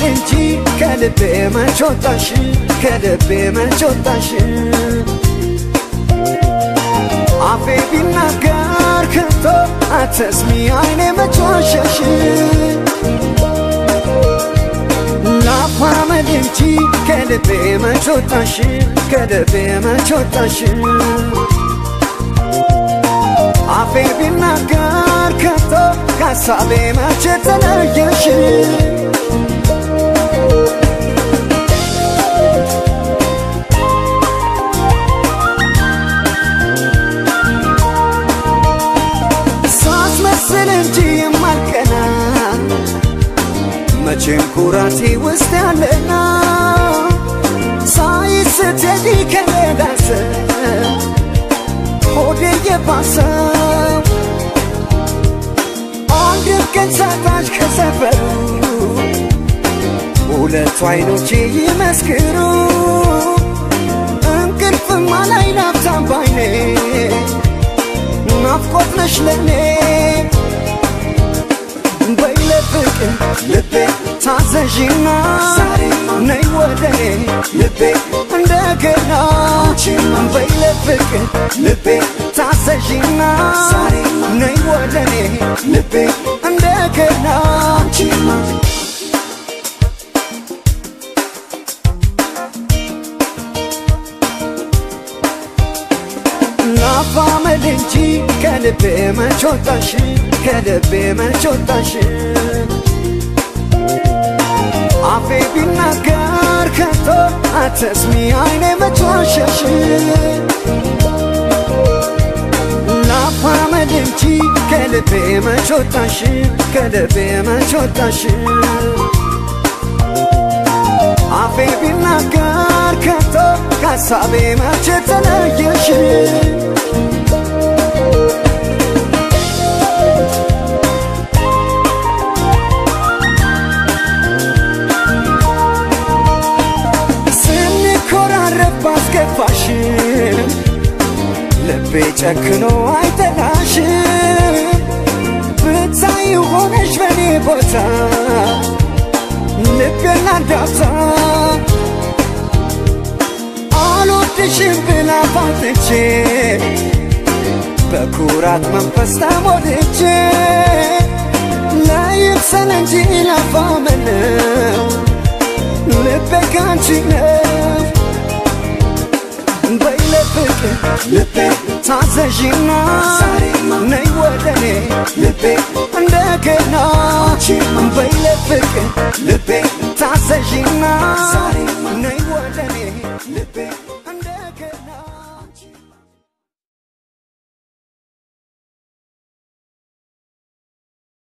እንጂ ከልቤ መች ወጣሽ ከልቤ መች ወጣሽ አፌ ቢናገር ከቶ አትስሚ አይኔ መች ዋሸሽ ላፋመድ እንጂ ከልቤ መች ወጣሽ ከልቤ መች ወጣሽ አፌ ቢናገር ከቶ ከሀሳቤ መች ተለየሽ ሳስመስል እንጂ የማልቀና መቼም ኩራቴ ውስጥ ያለና ሳይስትሄጂ ከሌላሰ ሆዴ የባሰው አንድም ቀን ሳታሽ ከሰፈሩ ሁለቱ አይኖቼ ይመስክሩ እንቅልፍማ ላይ ናፍታም ባይኔ ናፍቆት ነሽ ለኔ በይለፍቅን ልቤ ታዘዥና ነይ ወደኔ ልቤ እንደገና በይለፍቅን ልቤ ታዘዥና ነይ ወደኔ ልቤ እንደገና ናፋመድ እንጂ ከልቤ መች ወጣሽ ከልቤ መች ወጣሽ አፌ ቢናገር ከቶ አትስሚ አይኔ መች ዋሸሽ ናፋመድ እንጂ ከልቤ መች ወጣሽ ከልቤ መች ወጣሽ አፌ ቢናገር ከቶ ከሀሳቤ መች ተለየሽ ስንኮራረፍ ባስከፋሽ ልቤ ጨክኖ አይጠላሽ ብታይ ሆነሽ በኔ ቦታ ልቤን ላዳብሳ አልወድሽም ብላ ፋትቼ በኩራት መንፈስ ተሞልቼ ለይምሰል እንጂ ላፋመነው ልቤ ካንቺ ነው በይለፍቅ ልቤ ታዘዥና ነይ ወደኔ ልቤ እንደገና በይለፍቅ ልቤ ታዘዥና